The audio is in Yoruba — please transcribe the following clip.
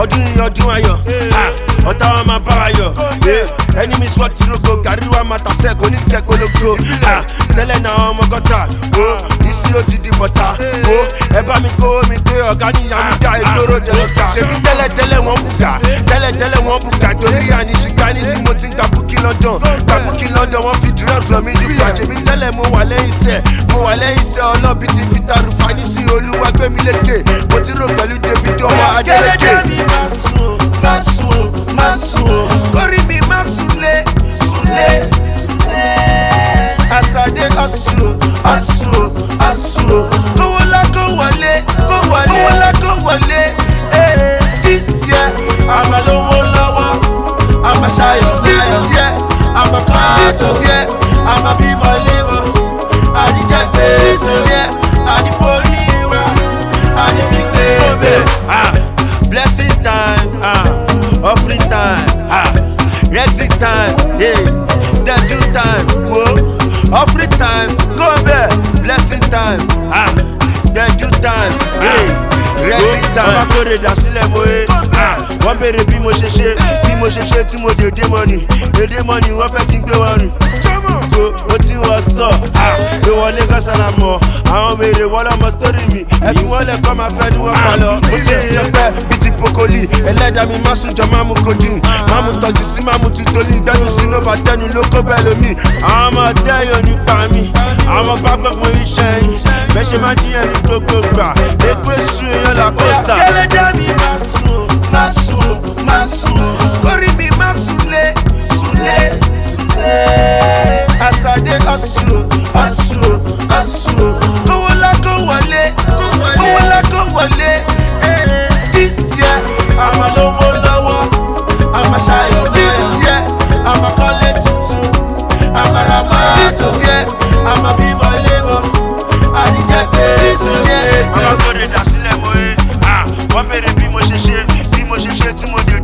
ọdún yìí ọdún ayọ̀ Ah, ọ̀tá wa máa bá wa yọ̀ Eh, enemies wọ́n ti rogo gàrí wa máa tàṣẹ́ kò ní kẹ́ kólógó Ah, tẹ́lẹ̀ náà ọmọ gọ́tà o ìṣirò ti di bọ̀tà o ẹ bá mi kó mi pé ọ̀gá ní yàmúdà ìgboro dẹ̀lọ́tà ṣèbí tẹ́lẹ̀ tẹ́lẹ̀ wọ́n bùkà tẹ́lẹ̀ tẹ́lẹ̀ wọ́n bùkà torí àníṣìgbà nísìnyí mo ti ń ka búkí london ka búkí london wọ́n fi drugs lọ mí nípa ṣèbí tẹ́lẹ̀ mo wà lẹ́yìn iṣẹ́ mo wà lẹ́yìn iṣẹ́ ọlọ́bí ti peter rufani sí olúwa gbẹ̀mí lékè mo ti rò pẹ̀lú david ọwọ́ adélèké. kẹlẹjẹ mi máa sùn máa sùn máa sùn kórì mi máa súnlé súnlé súnlé. àṣàdé ọ̀sùn ọ̀sùn ọ̀sùn kówó ńlá kó wọlé kó wọlé kówó ńlá kó wọlé. eh, this year àmà lówó lọ́wọ́ àmà ṣayọ̀ this year àmà kọ́ this year àmà bímọ lémọ̀ àdìjẹ́ gbé this year àdìforí wa àdìfigbé bẹ́ẹ̀. Ah, blessing time, ah, offering time, ah, exit time, yeah, dedu time, wo, offering time, go there, blessing time, ah, dedu time, yeah, exit time. Bàbá kórè dà sílẹ̀ mo ye, ah, wọ́n béèrè bí mo ṣe ṣe, bí mo ṣe ṣe tí mo dé dé mọ́ni, dédé mọ́ni wọ́n fẹ́ kí n gbé wọn rìn. Go, ó ti wọ stọ̀, ah, gbé wọlé kọ́sánà mọ̀, àwọn béèrè wọ́n lọ́mọ sítórì mi, ẹ fi wọ́n lẹ̀ kọ́ máa fẹ́ ni wọ́n pa lọ. Mo ti rí ọpẹ́ bíi ti pokoli, ẹlẹ́dàá mi má sùn jọ má mú kojú, má mú tọ́jú sí má mú tutoli, gbẹ́nu sínú bàtẹ́nu ló kó bẹ́ẹ̀ lómi. Àwọn ọmọ ọdẹ yóò nípa mi, àwọn pápá pé iṣẹ́ yìí, bẹ́ẹ̀ ṣe máa jíyàn ní gbogbo gbà, èpè sùn èèyàn la pósítà. kẹlẹjẹ mi máa sùn máa sùn máa sùn kórì mi máa súnlé súnlé súnlé. àṣàdé ọ̀sùn ọ̀sùn ọ̀sùn kówó ńlá kó wọlé kówó ńlá kó wọlé. eh, this year àmà lówó lọ́wọ́ àmà ṣayọ̀ this year àmà kọ́lé tuntun àmà ra máa this year àmà bímọ lémọ̀ àdìjẹ́ pé this year. Àwọn kórè dà sílẹ̀ mo ye, ah, wọ́n béèrè bí mo ṣe ṣe, bí mo ṣe ṣe tí mo dé